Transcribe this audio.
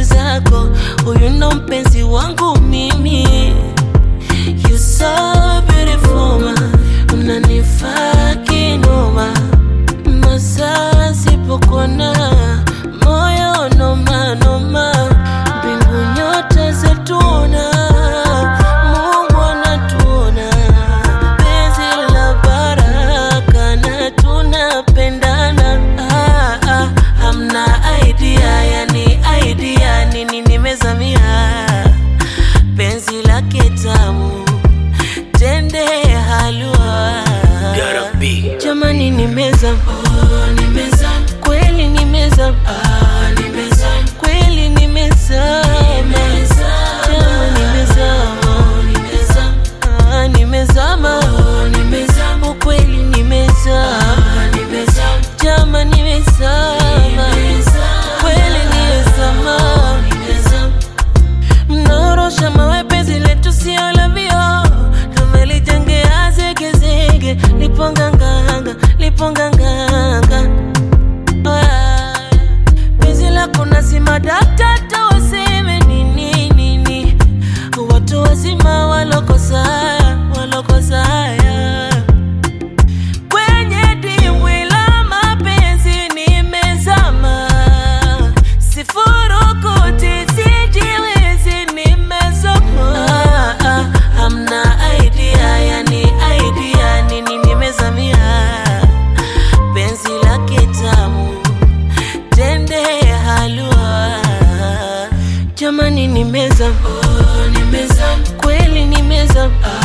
zako, huyu ndo mpenzi wangu mimi. You so beautiful ma, unanifaa kinoma, masaa sipokuona moyo noma noma, mbingu nyota zetuna, Mungu anatuona, penzi la baraka na tunapendana. Ah, ah, hamna idea, yani idea nini nimezamia penzi lake tamu tende halua jamani nimezama oh, nimezama kweli nimezama ah, nimezama kweli nimezama Jamaa nimezama ah, nimezama ukweli nimezama jama nimezama kweli nimezama mnaorosha mawe penzi letu sio la vio tumelijengea zegezege liponganganga liponganganga Ah, penzi lako nasima daktata waseme nini nini watu wazima walokosaya walokosaya kwenye dimbwi la mapenzi nimezama, sifurukuti sijiwezi nimezama. Ah, ah, hamna idea, yani idea nini nimezamia, penzi lake tamu tende halua, jamani nimezama, oh, nimezama kweli nimezama